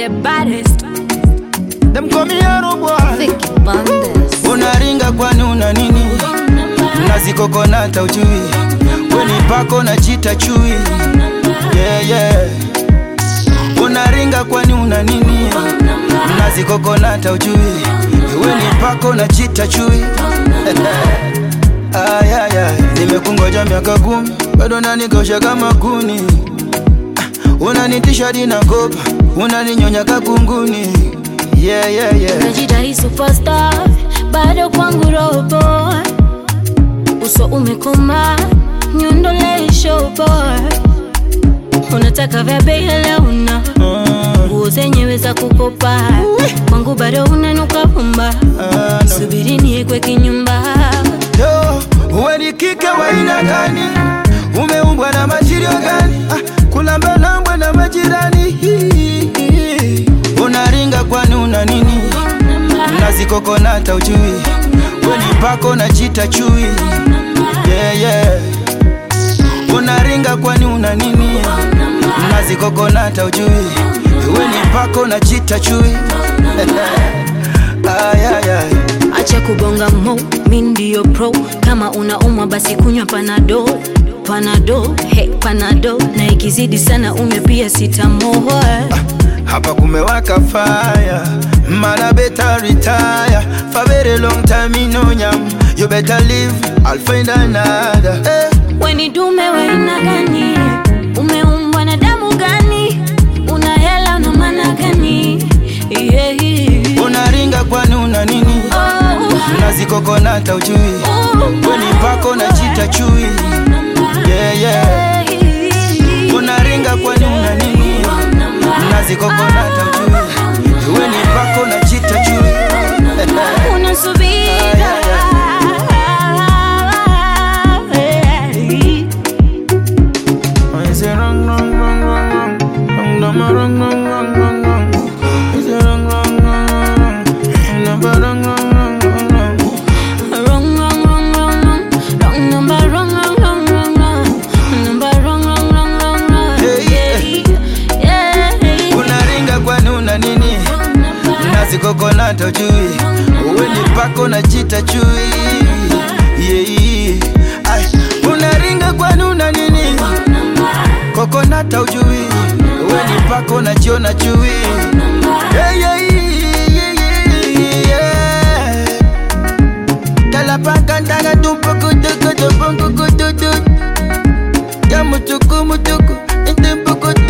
the baddest. Them call me Yaro boy. Vicky Bandes. Unaringa kwani una nini? Nazikokonata ujui, weni pako na chita chui. Yeah, yeah. Unaringa kwani una nini? Nazikokonata ujui, weni pako na chita chui. Ay, ay, ay. Nimekungoja miaka kumi, bado nanikosha kama kuni. Ah, Unanitisha dina kopa, unaninyonya kakunguni. Yeah, yeah, yeah. Unajidai superstar, bado kwangu robo. Uso umekoma, nyondole showboy. Unataka vya bei hala una Mm, nguo zenyewe za kukopa, kwangu bado unanuka pumba. ah, no. Subiri niekwe kinyumba. Yo, uwe ni kike wa aina gani? Umeumbwa na matirio gani? Ah, kulambelambwe na majirani. Hii. Unaringa kwani una nini? Nazikokonata ujui, weni pako na chita chui. Yeah, yeah. Unaringa kwani una nini? Nazikokonata ujui, weni pako na chita chui. ay, ay, ay. Acha kubonga mo, mi ndio pro. Kama unaumwa basi kunywa panado panado, he panado, na ikizidi sana unywe pia sitamoa. Hapa kumewaka fire, mana better retire. For very long time me no nyam. You better leave, I'll find another. Eh, Weni dume waina gani? Umeumbwa na damu gani? Una hela una maana gani? Yeah. unaringa kwani una nini? Oh, Nazikokonata ujui, oh, weni pako na chita chui. Yeah, yeah. Unaringa kwani una nini? Nazikokonata ujui, weni pako na chita chui. Unasubira. Is it wrong, wrong, wrong, wrong, wrong? Wrong, number, wrong, wrong, wrong, wrong, wrong. Is it wrong, wrong, wrong, wrong, wrong? Number, wrong, wrong, wrong, wrong, wrong. Wrong, wrong, wrong, wrong, wrong. Wrong number, wrong, wrong, wrong, wrong, wrong. Number, wrong, wrong, wrong, wrong, wrong. Yeah, Yeah, yeah. Unaringa kwani una nini? Nazikokonata ujui, uweni pako na chita chui. Yeah. Ay, unaringa kwani una nini? Kokonata ujui, uweni pako na chiona chui. Yeah, yeah, yeah, yeah, yeah. Kalapaka ndaga tumpuku tuku tumpuku tuku tuku. Ya mutuku mutuku, intimpuku